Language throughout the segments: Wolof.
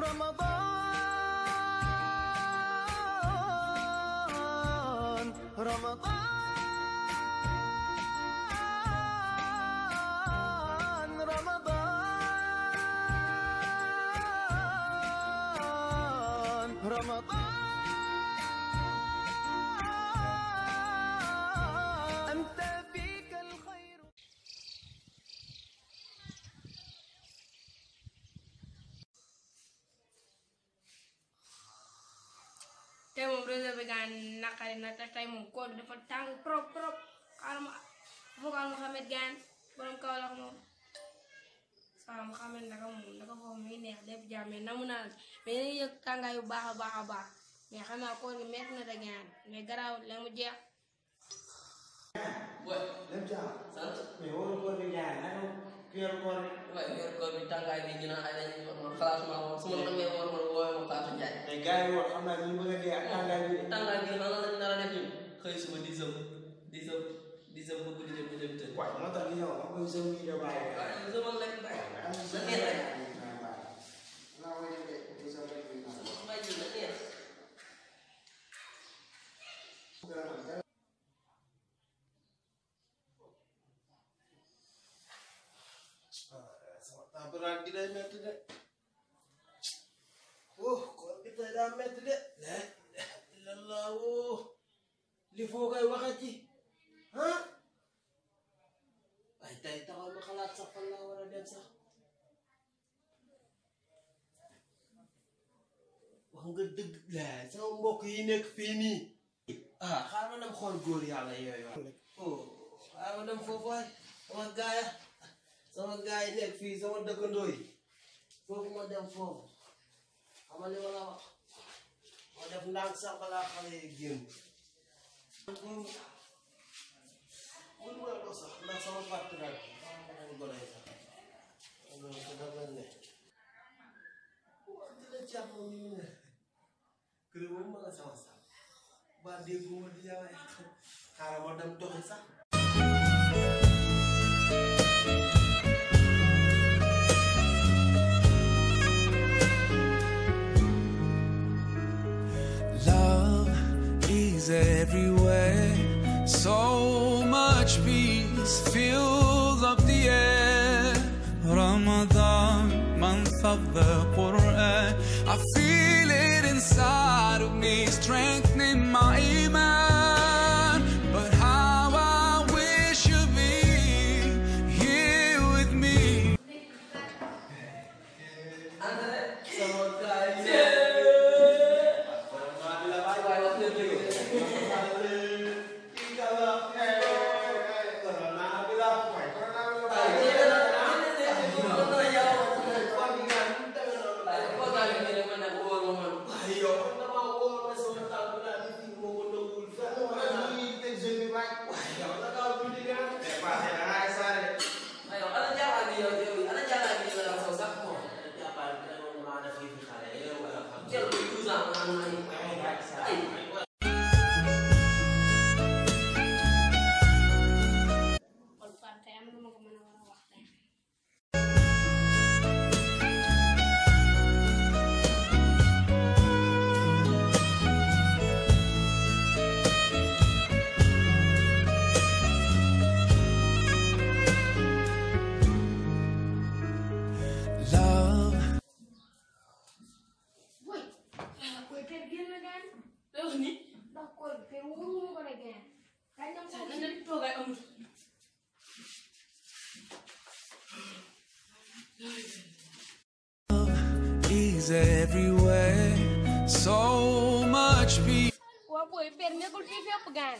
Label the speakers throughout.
Speaker 1: رمضان رمضان رمضان رمضان أنت فيك الخير
Speaker 2: tey moom réseau bi gaan naqari na te tey moom koor bi dafa tàng trop trop xaaral ma vocal Mouhamed gaan borom Kaolack moom waaw Mouhamed naka moom naka foofu muy neex lépp jàmm mais namu naa la mais yéen a ngi yëg tàngaay bu baax a baax a baax mais xam naa koor gi metti na de gaan mais garaawul la mu jeex
Speaker 3: lépp jàmm
Speaker 4: sant
Speaker 3: mais waru koor bi jaay naka weeru koor bi
Speaker 4: waaye weeru koor bi tàngaay bi ñu naan ay dañuy war man xalaatuma woon su ma namee woor man woowee ma Fatou Ndiaye
Speaker 3: mais gars yi woon xam naa ñu bëgg a dee ak tàngaay bi de
Speaker 4: tàngaay bi lan lañ nar a def ñun xëy suba di sëb di sëb di sëb bëgg di dem di dem tëdd
Speaker 3: waaye moo tax yow ma koy sëw yi de bàyyi
Speaker 4: waaye sëbal rek bàyyi
Speaker 3: am
Speaker 4: na neex rek
Speaker 3: naa koy defee di sëw rek di naan
Speaker 4: bàyyi na neex
Speaker 3: sama tabaraan gi day metti de oh koor gi tey daa metti de la ilaha illallah oh li foo koy waxati ah waaye tey taxaw ma xalaat sax fan laa war a dem sax wax nga dëgg la sama mbokk yi nekk fii nii ah xaaral ma dem xool góor yàlla yooyu oh xaaral ma dem foofu waay sama gaaya sama gaay yi nekk fii sama dëkkandoo yi foofu ma dem foofu xamal li ma la wax ma def ndànk sax balaa xale yi génn mun ma dox sax ndax sama fàtt nag sama gone yi sax loolu ko daf leen ne dina caab moom ñu ne kër moom ma nga sama sax ba déggu ma di yawaay xaaral ma dem doxi sax
Speaker 5: Love is everywhere. So much peace fills up the air. Ramadan, month of the Quran. I feel it inside of me, strengthening my iman. But how I wish you'd be here with me.
Speaker 3: sama gaay yi
Speaker 4: waaye wax nga dëgg
Speaker 3: kii kala corona bi la waaye corona bi la
Speaker 4: waaye
Speaker 3: waaye
Speaker 4: jéem a am na ne mën na yàlla
Speaker 3: koor gi nga ñu demee noonu
Speaker 4: waaye bu ko gaalee ñu ne man nag wóor ma man
Speaker 3: waaye yow man damaa wóor ma sama tànk naa ni fii moo ko nëbbul fenn wala ñu ngi teg jeune bi waay waaye yow da ngaa bu di gën mais passé da ngaa saare
Speaker 4: aywa ana jaaxal bi yow yow ana jaaxal bi yow la saw sax moom
Speaker 3: jàppal bi dama maa def yi fi xale yow wala xam
Speaker 4: jël ko douze ans man man ay
Speaker 2: kon Fatou tey am na ma ko mën a war a wax tey
Speaker 5: Love
Speaker 2: woy ah koy per génn na gaan
Speaker 4: loolu ni
Speaker 2: ndax koor bi per wóoruma ko de gaan kañ dem
Speaker 4: sax
Speaker 2: xool
Speaker 4: na ne toogaay amul
Speaker 5: is everywhere. So much peace.
Speaker 2: waa booy per nekkul fii fépp gaan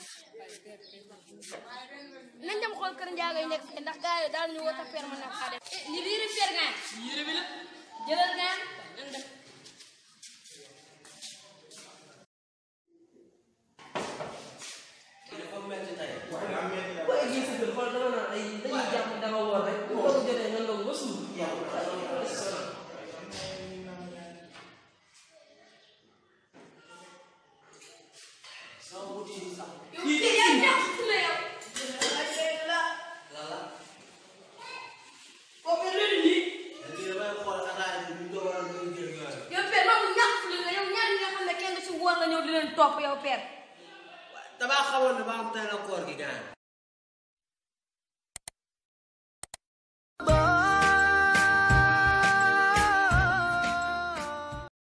Speaker 2: nañ dem xool kër njaago yi nekk fii ndax gars yi daal ñu wota per ma nag xaa dem li liiri per gaan
Speaker 4: yére bi la
Speaker 2: jëlal gaan nan dem
Speaker 4: dafa metti tey
Speaker 3: waaye daa metti la
Speaker 4: boo eggee sa kër xool dama naan ay dañuy jàpp danga woor rek bu ndogu jotee nga ndogu ba suur
Speaker 3: sama buti yi sax
Speaker 2: yow yaa ñàkk na yow
Speaker 4: lala
Speaker 3: lii damay xool ataaya bi ñu doon
Speaker 2: ñëw di leen topp yow père
Speaker 3: damaa xamoon ne ba am tey la koor gi gaan